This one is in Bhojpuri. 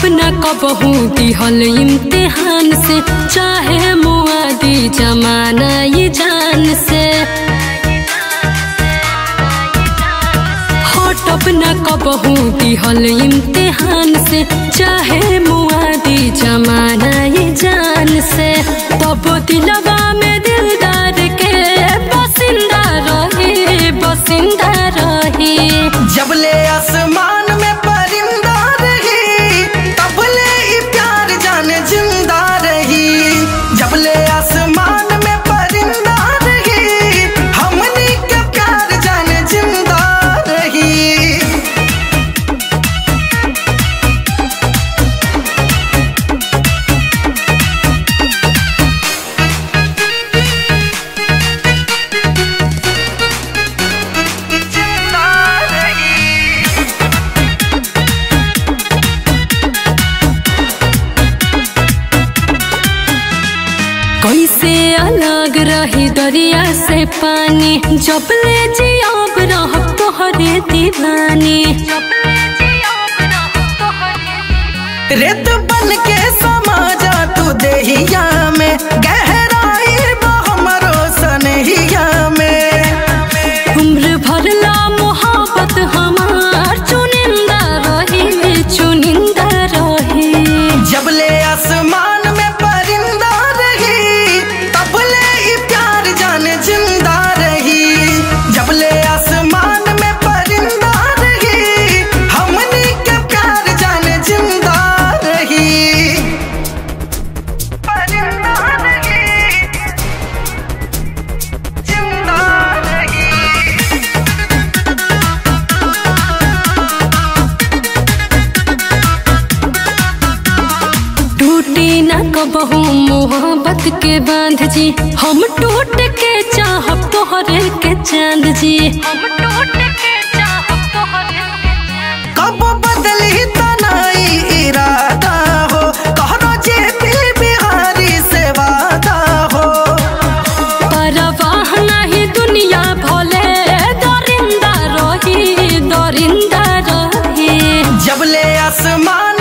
न कबहू दिहल इम्तिहान से चाहे मुआदी जमाना ये जान से हटब न कबहू दिहल इम्तिहान से चाहे मुआदी जमाना ये जान से तब दिलवा में दिलदार के बसिंदा रही बसिंदा रही जबले आसमान में परिंदा रही तबले ई प्यार जाने जिंदा रही जबले आसमान में परिंदा रही हमनी के प्यार जाने जिंदा रही जिंदा रही कैसे अलग रही दरिया से पानी जब ले जियाब रह तोहरे दीवानी रेत बन के समा जा तू देहिया में गहराई बा हमरो सनहिया में उम्र भरला मोहब्बत हमार चुनिंदा रही चुनिंदा रही जबले आसमान में परिंदा रही तबले ई प्यार जाने जिंदा रही जबले आसमान में परिंदा रही हमनी के प्यार जाने जिंदा रही परिंदा रही जिंदा रही टूटी न कबहू मोहब्बत के बांध जी हम टूट के चाहब तोहरे के चांद जी हम टूट के चाहब तोहरे के चांद कब बदली तनाई इरादा हो कहरो जे दिल बिहारी से वादा हो परवाह नहीं दुनिया भले दरिंदा रही दरिंदा रही जबले आसमान